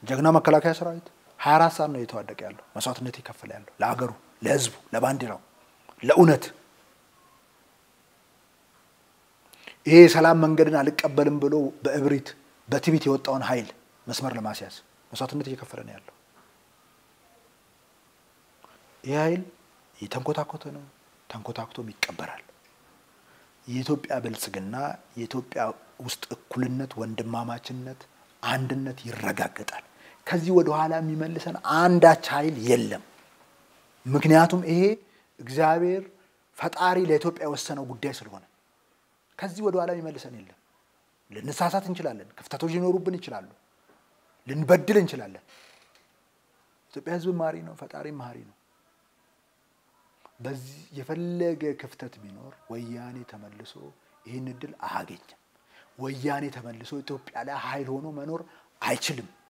ጀግና መከላከያ ሰራዊት 24 ሰዓት ነው እየተዋደቀ ያለው መስዋዕትነት ይከፈለ ያለው ለሀገሩ፣ ለህዝቡ፣ ለባንዲራው፣ ለእውነት ይሄ የሰላም መንገድን አልቀበልም ብሎ በእብሪት በትቢት የወጣውን ኃይል መስመር ለማስያዝ መስዋዕትነት እየከፈለ ነው ያለው። ይህ ኃይል የተንኮታኮተ ነው፣ ተንኮታኩቶም ይቀበራል። የኢትዮጵያ ብልጽግና የኢትዮጵያ ውስጥ እኩልነት፣ ወንድማማችነት፣ አንድነት ይረጋገጣል። ከዚህ ወደ ኋላ የሚመልሰን አንዳች ኃይል የለም። ምክንያቱም ይሄ እግዚአብሔር ፈጣሪ ለኢትዮጵያ የወሰነው ጉዳይ ስለሆነ ከዚህ ወደ ኋላ የሚመልሰን የለም። ልንሳሳት እንችላለን። ክፍተቶች ሊኖሩብን ይችላሉ። ልንበድል እንችላለን። ኢትዮጵያ ሕዝብ ማሪ ነው፣ ፈጣሪ ማሪ ነው። በዚህ የፈለገ ክፍተት ቢኖር ወያኔ ተመልሶ ይህን እድል አያገኝም። ወያኔ ተመልሶ ኢትዮጵያ ላይ ኃይል ሆኖ መኖር አይችልም።